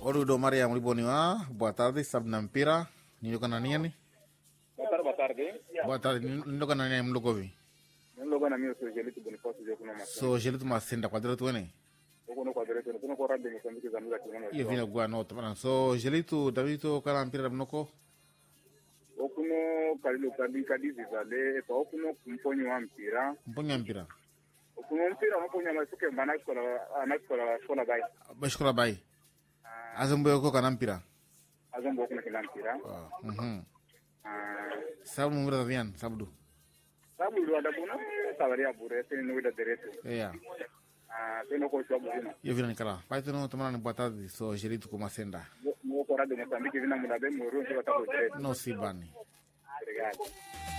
Orudo Maria Mliboniwa, boa tarde, sabe na mpira, niloka na nini? Boa tarde, boa tarde. Boa tarde, niloka na nini mlokovi? Nlogo na mimi sio Jelito Boniface je kuna masa. So, jelito masenda kwa direto wene? Huko no kwa direto kuno kwa radio Mozambique za mza kiona. Iyo vina gwa no tamana. So, jelito Davito kala mpira mnoko? Okuno kalilo kadi kadi zizale pa okuno kumponyo wa mpira. Mponya mpira. Okuno mpira mponyo masuke mana kola anakola kola bai. Bashkola bai. Azambo yoko kana mpira. Azombo okuno kila mpira. Ah, Mhm. Ah, Sabu mumira Davian, sabudu. sabu ilo ada kuna sabari ya bure tene no da direto. Yeah. Ah, teno ko sabu kuna. Iyo vina nikala. Paito no tamana ni boa tarde, so jelito kumasenda. Mo kwa radio Mozambique vina mulabe mo ro ndio tako direto. No sibani. Obrigado.